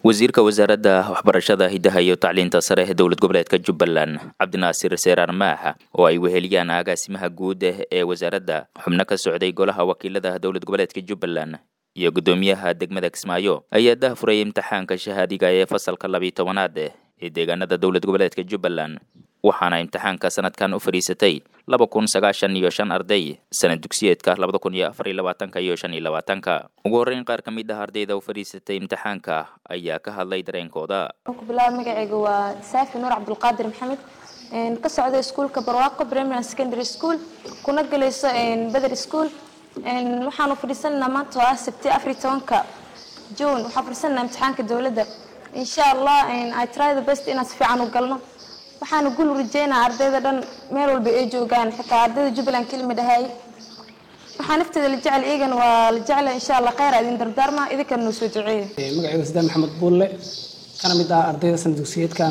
wasiirka wasaaradda waxbarashada hidaha iyo tacliinta sare ee dowlad goboleedka jubbaland cabdinaasir seeraar maaxa oo ay weheliyaan agaasimaha guud ee wasaaradda xubno ka socday golaha wakiilada dowlad goboleedka jubbaland iyo guddoomiyaha degmada kismaayo ayaa daahfuray imtixaanka shahaadiga ee fasalka labiyi tobanaad ee deegaanada dowlad goboleedka jubbaland waxaana imtixaanka sanadkan u fadhiisatay laba kun sagaashan iyo shan arday sanad dugsiyeedka labada kun iyo afar iyo labaatanka iyo shan iyo labaatanka ugu horreyn qaar ka mid ah ardayda u fadhiisatay imtixaanka ayaa ka hadlay dareenkooda ku bilaaba magacayga waa saafi nuur cabdulqaadir maxamed ka socda iskuulka barwaaqo primary and secondary school kuna galayso beder school waxaanu fadhiisanaynaa maanta oo ah sabti afar iyo tobanka june waxaan fadhiisanaynaa imtixaanka dowladda insha allah i try the best inaan si fiican u galno waxaana gul rajeynaa ardayda dhan meel walba ay joogaan xitaa ardayda jubbaland kelima dhahay waxaa nafteeda la jecel iyagana waa la jecla insha allah kheyr idin dardaarma idinkana noo soo duceeya magacayga sidaan maxamed buulle kana mid ah ardayda sanad dugsiyeedkan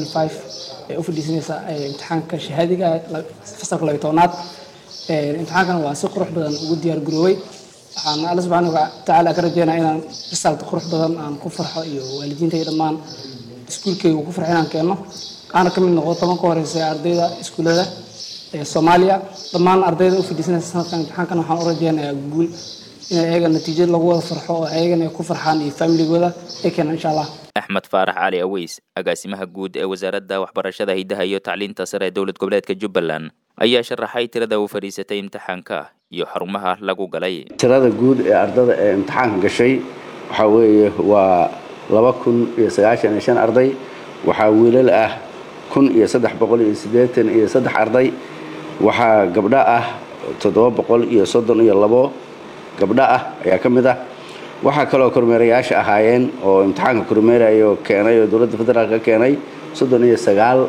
ee u fadhiisanaysa imtixaanka shahaadiga fasalka labiyi tobnaad imtixaankan waa si qurux badan ugu diyaar garoobay waxaan alla subxaana watacaala ka rajeynaa inaan result qurux badan aan ku farxo iyo waalidiinta iyo dhammaan iskuulkeyga ku farxo inaan keenno aana ka mid noqdo toban ka horeysa ardayda iskuullada ee soomaaliya dhammaan ardayda u fadhiisanaysa sanadkan imtixaankan waxaan u rajeynayaa guul in ayaga natiijo lagu wada farxo oo ayagana ay ku farxaan iyo familigooda ay keenaan insha allah axmed faarax cali aweys agaasimaha guud ee wasaaradda waxbarashada hidaha iyo tacliinta sare ee dowlad goboleedka jubbaland ayaa sharaxay tirada u fadhiisatay imtixaanka iyo xarumaha lagu galay tirada guud ee ardada ee imtixaanka gashay waxaa weeye waa laba kun iyo sagaashan iyo shan arday waxaa wiilal ah kun iyo saddex boqol iyo siddeetan iyo saddex arday waxaa gabdho ah toddoba boqol iyo soddon iyo labo gabdho ah ayaa ka mid ah waxaa kaloo kormeerayaasha ahaayeen oo imtixaanka kormeerayo keenay oo dowladda federaalk ka keenay soddon iyo sagaal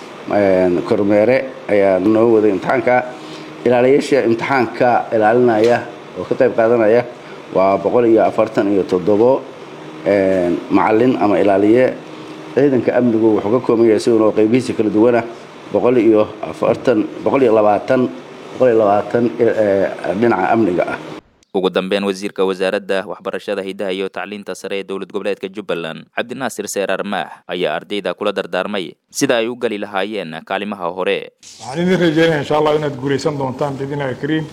kormeere ayaa noo waday imtixaanka ilaaliyaasha imtixaanka ilaalinaya oo ka qayb qaadanaya waa boqol iyo afartan iyo toddobo macalin ama ilaaliye ciidanka amnigu wuxuu ka kooban yahay sigunoo qaybihiisa kala duwana boqol iyo afartan boqol iyo labaatan boqol iyo labaatan dhinaca amniga ah ugu dambeyn wasiirka wasaaradda waxbarashada hidaha iyo tacliinta sare ee dowlad goboleedka jubbaland cabdinaasir seeraar maax ayaa ardayda kula dardaarmay sida ay u geli lahaayeen kaalimaha hore waxaan idin rajeynaya insha allah inaad guulaysan doontaan biidnillahi kariim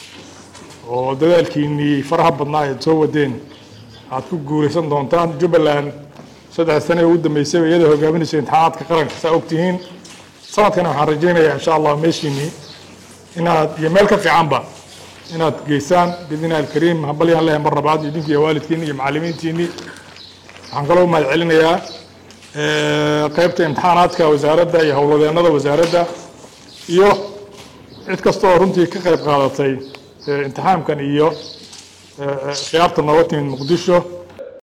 oo dadaalkiinnii faraha badnaa eed soo wadeen aad ku guulaysan doontaan jubbaland saddex sane ee ugu dambeysayba iyadoo hogaaminaysa imtixaanaadka qaranka saa ogtihiin sanadkana waxaan rajeynayaa insha allah meeshiinnii inaad iyo meel ka fiicanba inaad geysaan biidnillahi alkariim hambalyaan lehay mar labaad idinki iyo waalidkiinni iyo macallimiintiinni waxaan kaloo mahad celinayaa qaybta imtixaanaadka wasaaradda iyo howlwadeennada wasaaradda iyo cid kasta oo runtii ka qayb qaadatay imtixaamkan iyo khiyaarta nooga timid muqdisho